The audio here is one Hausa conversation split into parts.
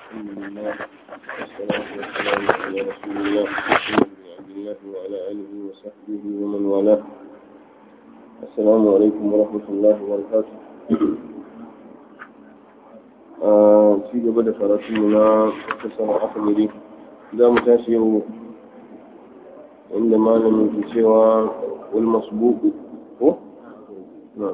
الحمد لله والصلاة والسلام على رسول الله محمد بن عبد الله وعلى آله وصحبه ومن والاه السلام عليكم ورحمة الله وبركاته في gaba da karatunmu na kasar akamiri za mu tashi yau inda malamin ke cewa wal masbuku ko? na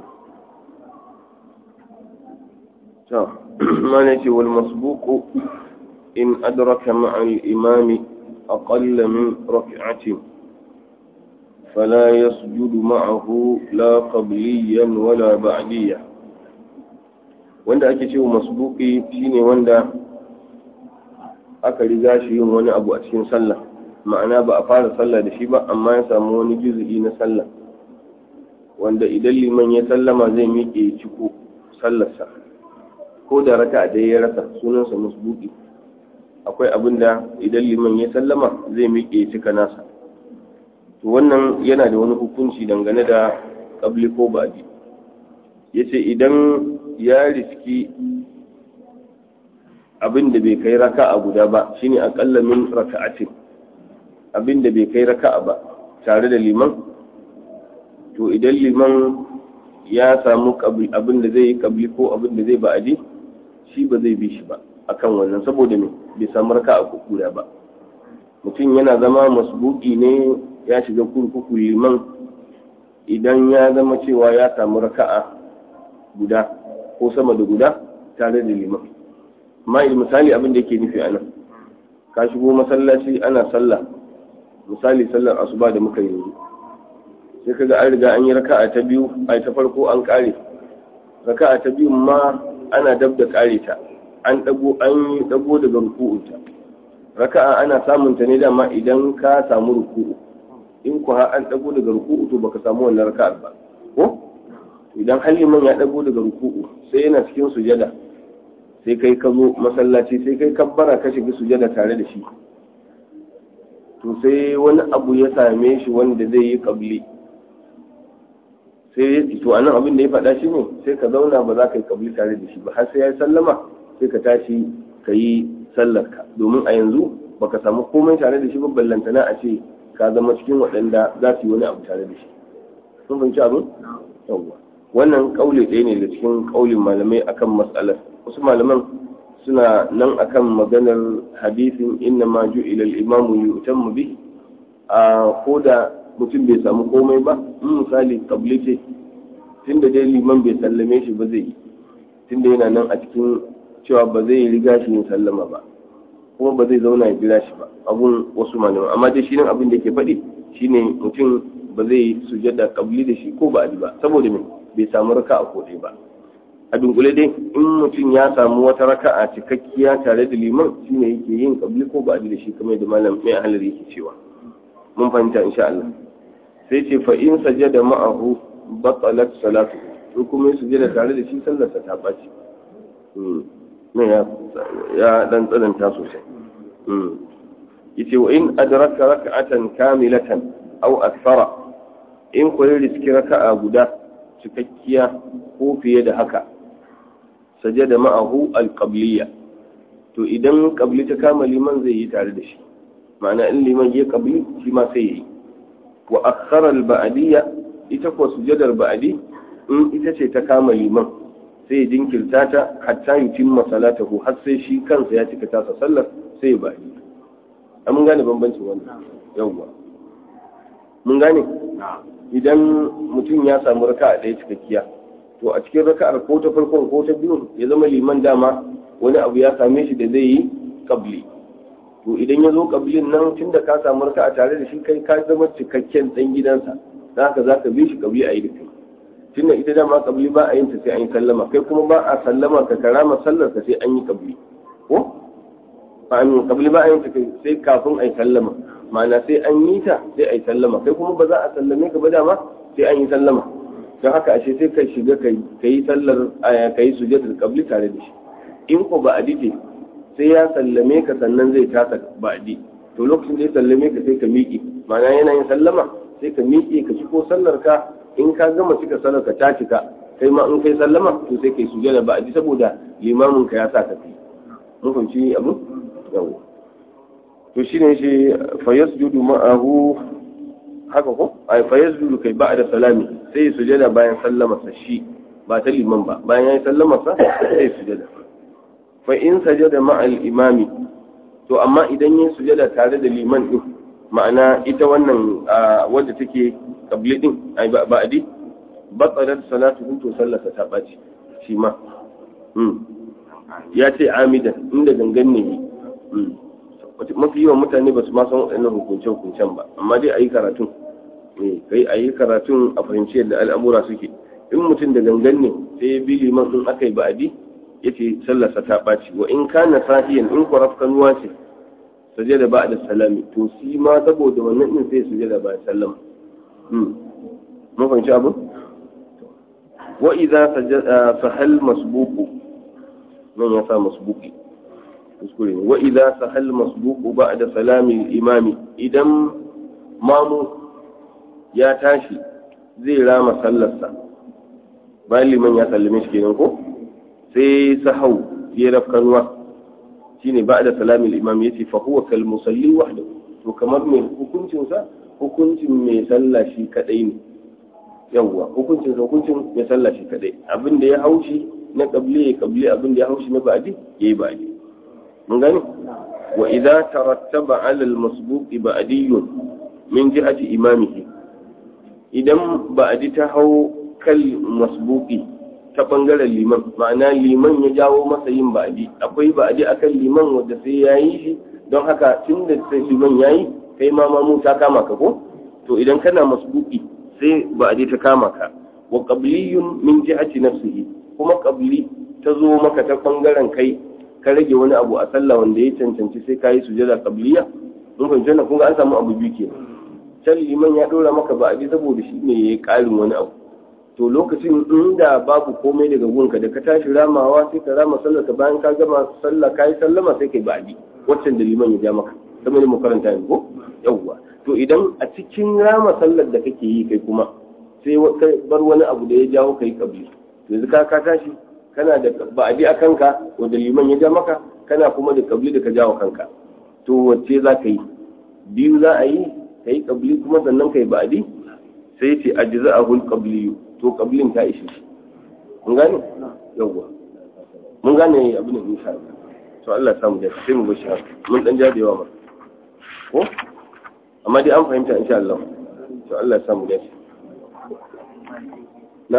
ta mana ce wal masbuku in adraka ma'al imami أقل من ركعة فلا يسجد معه لا قبليا ولا بعديا wanda ake cewa masbuki shine wanda aka riga shi yin wani abu a cikin sallah ma'ana ba a fara sallah da shi ba amma ya samu wani juzu'i na sallah wanda idan liman ya sallama zai miƙe ciko sallarsa ko da raka dai ya rasa sunansa masbuki akwai abin da idan liman ya sallama zai miƙe cika nasa to wannan yana da wani hukunci dangane da ƙabli ko baɗi ya ce idan ya riski abin da bai kai raka'a guda ba shine aƙalla min raka'atin abin da bai kai raka'a ba tare da liman to idan liman ya samu abin da zai yi ƙabli ko abin da zai ba'adi shi ba zai bi shi ba akan wannan saboda me bai samu raka a guda ba mutum yana zama masbuki ne ya shiga kurkuku liman idan ya zama cewa ya samu raka'a guda ko sama da guda tare da liman amma misali abin da yake nufi a nan ka shigo masallaci ana sallah misali sallar asuba da muka yi sai kaga an riga an yi raka'a ta biyu ai ta farko an kare raka'a ta biyu ma ana dab da kare ta an dago an yi dago daga ruku'unta raka'a ana samun ta ne dama idan ka samu ruku'u in ku har an dago daga ruku'u to baka samu wannan raka'ar ba ko idan haliman ya dago daga ruku'u sai yana cikin sujada sai kai ka zo masallaci sai kai kabbara ka shiga sujada tare da shi to sai wani abu ya same shi wanda zai yi kabli sai ya to anan abin da ya faɗa shi ne sai ka zauna ba za ka yi kabli tare da shi ba har sai ya sallama sai ka tashi ka yi sallarka domin a yanzu baka samu komai tare da shi ba ballantana a ce ka zama cikin waɗanda za su yi wani abu tare da shi sun fahimci abin yawwa wannan kauli ɗaya ne da cikin kaulin malamai akan matsalar wasu malaman suna nan akan maganar hadisin inna ma ju'ila al-imamu yu'tammu bi a koda mutum bai samu komai ba in misali kabli ce tunda dai liman bai sallame shi ba zai yi tunda yana nan a cikin cewa ba zai riga shi yin sallama ba kuma ba zai zauna ya jira shi ba abun wasu malaman amma dai shi nan abin da ke faɗi shine mutum ba zai sujada kabli da shi ko ba ba saboda me bai samu raka a kodai ba a dunkule dai in mutum ya samu wata raka a cikakkiya tare da liman shine yake yin kabli ko ba da shi kamar da malam mai halar yake cewa mun fahimta insha Allah sai ce fa in sajada ma'ahu batalat salatu in kuma ya sujada tare da shi sallarsa ta ɓaci ne ya dan tsananta sosai yace wa in adraka rak'atan kamilatan aw akthara in ko ya riski raka'a guda cikakkiya ko fiye da haka sajada ma'ahu alqabliya to idan qabli ta kama liman zai yi tare da shi ma'ana in liman ya qabli shi ma sai yi wa akhara alba'diyya ita ko sujadar ba'di in ita ce ta kama liman sai ya jinkirta ta hatta yutimma salatahu har sai shi kansa ya cika tasa sallar sai ya ba'di mun gane bambancin wannan yawwa mun gane idan mutum ya samu raka a ɗaya cikakkiya to a cikin raka'ar ko ta farkon ko ta biyun ya zama liman dama wani abu ya same shi da zai yi kabli to idan ya zo kablin nan tun da ka samu raka a tare da shi kai ka zama cikakken ɗan gidansa za ka za ka bi shi kabli a yi da kai tun da ita dama kabli ba a yin ta sai an yi sallama kai kuma ba a sallama ka karama sallar ka sai an yi kabli ko ba a kabli ba a yin ta sai kafin a yi sallama ma'ana sai an yi ta sai a yi sallama kai kuma ba za a sallame ka ba dama sai an yi sallama don haka ashe sai ka shiga ka yi sallar ka yi sujjatul qabli tare da shi in ko ba adi ce sai ya sallame ka sannan zai tasa ba adi to lokacin da ya sallame ka sai ka miƙe ma'ana yana yin sallama sai ka miƙe ka ci ko sallar ka in ka gama cika sallar ka ta cika kai ma in kai sallama to sai kai sujjada ba adi saboda limamin ka ya sa ka kai mun fahimci abu yawa to shine shi fa yasjudu ma'ahu haka ko ai fa yasjudu kai ba'da salami sai sujada bayan sallama sa shi ba ta liman ba bayan yayi sallama sa sai sujada fa in sajada ma'al imami to amma idan yin sujada tare da liman din ma'ana ita wannan wadda take kabli din ai ba'adi batsalar salatu to sallata ta ɓaci shi ma ya ce amidan inda gangan ne mafi yawan mutane ba su ma san waɗannan hukunce-hukuncen ba amma dai a yi karatun kai a yi karatun a fahimci yadda al'amura suke in mutum da gangan ne sai ya bi liman in aka yi ba'adi ya ce sallarsa ta ɓaci wa in kana sahiyan in ku kanuwa ce sujada ba da salami to shi ma saboda wannan din sai sujada ba sallama mun fahimci abu wa idza sahal masbuqu nan ya sa masbuqi kuskure wa idza sahal masbuqu ba'da salami imami idan mamu ya tashi zai rama sallarsa bayan liman ya sallame shi kenan ko sai sahau ya rafkanuwa shine ba'da salami al-imam yace fa huwa kal musalli wahdahu to kamar mai hukuncin sa hukuncin mai sallah shi kadai ne yawwa hukuncin sa hukuncin mai sallah shi kadai abin da ya haushi na qabli ya qabli abin da ya haushi na ba'di yayi ba'di mun gani wa idza tarattaba 'ala al-masbuq ba'diyyun min jihati imamihi idan ba'di ta hau kal masbuqi ta bangaren liman ma'ana liman ya jawo masa yin ba'adi akwai ba'adi akan liman wanda sai ya yi shi don haka tun da sai liman ya yi kai ma mamu ta kama ka ko to idan kana masbuki sai ba'adi ta kama ka wa qabliyun min jihati nafsihi kuma qabli ta zo maka ta bangaren kai ka rage wani abu a sallah wanda ya cancanci sai ka yi sujada qabliya mun fahimci wannan kun ga an samu abu biyu kenan can liman ya dora maka ba'adi saboda shi ne yayi karin wani abu to lokacin inda babu komai daga gunka da ka tashi ramawa sai ka rama sallar ka bayan ka gama sallah ka yi sallama sai kai ba'adi waccan da liman ya ja maka kamar da makaranta ne ko yawwa to idan a cikin rama sallar da kake yi kai kuma sai ka bar wani abu da ya jawo kai kabli to yanzu ka ka tashi kana da ba'adi a kanka wanda liman ya ja maka kana kuma da kabli da ka jawo kanka to wacce za ka yi biyu za a yi ka yi kabli kuma sannan ka yi ba'adi sai ce ajza'ahul qabliyu to kabilin ta ishe shi mun gane yawwa mun gane abin da insha Allah to Allah samu da sai mu bashi haka mun dan jadewa ma ko amma dai an fahimta insha Allah to Allah samu da na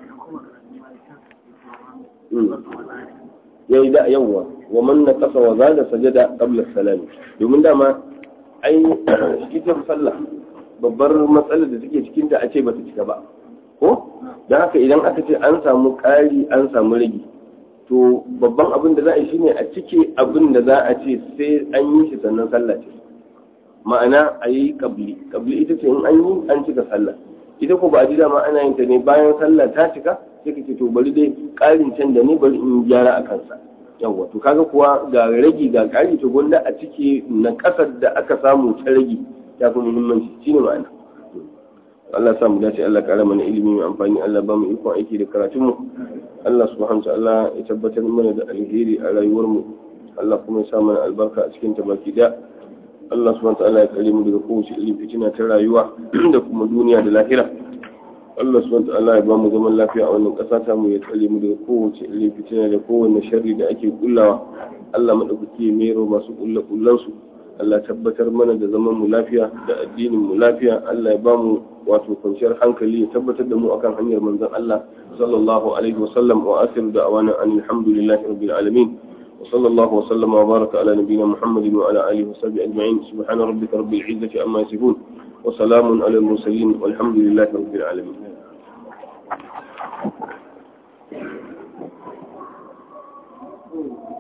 yayi da yawwa wa man naqasa wa zada sajada qabla salam domin dama ai ita sallah babbar matsalar da take cikin ta a ce bata cika ba ko don haka idan aka ce an samu ƙari an samu rage to babban abin da za a yi shine a cike abin da za a ce sai an yi shi sannan sallah ce ma'ana a yi kabli kabli ita ce in an yi an cika sallah ita ko ba a ji dama ana yin ta ne bayan sallah ta cika sai ka ce to bari dai ƙarin can da ne bari in gyara a kansa yawwa to kaga kuwa ga ragi ga ƙari to gwanda a cike na ƙasar da aka samu ta ragi ya fi muhimmanci shine ma'ana Allah samu dace Allah kara mana ilimi mai amfani Allah ba mu ikon aiki da karatun mu Allah subhanahu wa ta'ala ya tabbatar mana da alheri a rayuwar mu Allah kuma ya sa mana albarka a cikin ta baki da Allah subhanahu wa ta'ala ya kare mu daga kowace irin fitina ta rayuwa da kuma duniya da lahira Allah subhanahu wa ta'ala ya ba mu zaman lafiya a wannan ƙasa ta mu ya kare mu daga kowace irin fitina da kowanne sharri da ake kullawa Allah madaukaki ya mero masu kullakullan su Allah tabbatar mana da zaman mu lafiya da addinin mu lafiya Allah ya ba mu wato kwanciyar hankali ya tabbatar da mu akan hanyar manzon Allah sallallahu alaihi wa sallam wa akhiru da'wana alhamdulillahi rabbil alamin wa sallallahu wa sallama wa baraka ala nabiyyina Muhammadin wa ala alihi wa sahbihi ajma'in subhana rabbika rabbil izzati amma yasifun wa salamun ala al mursalin walhamdulillahi rabbil alamin Thank you.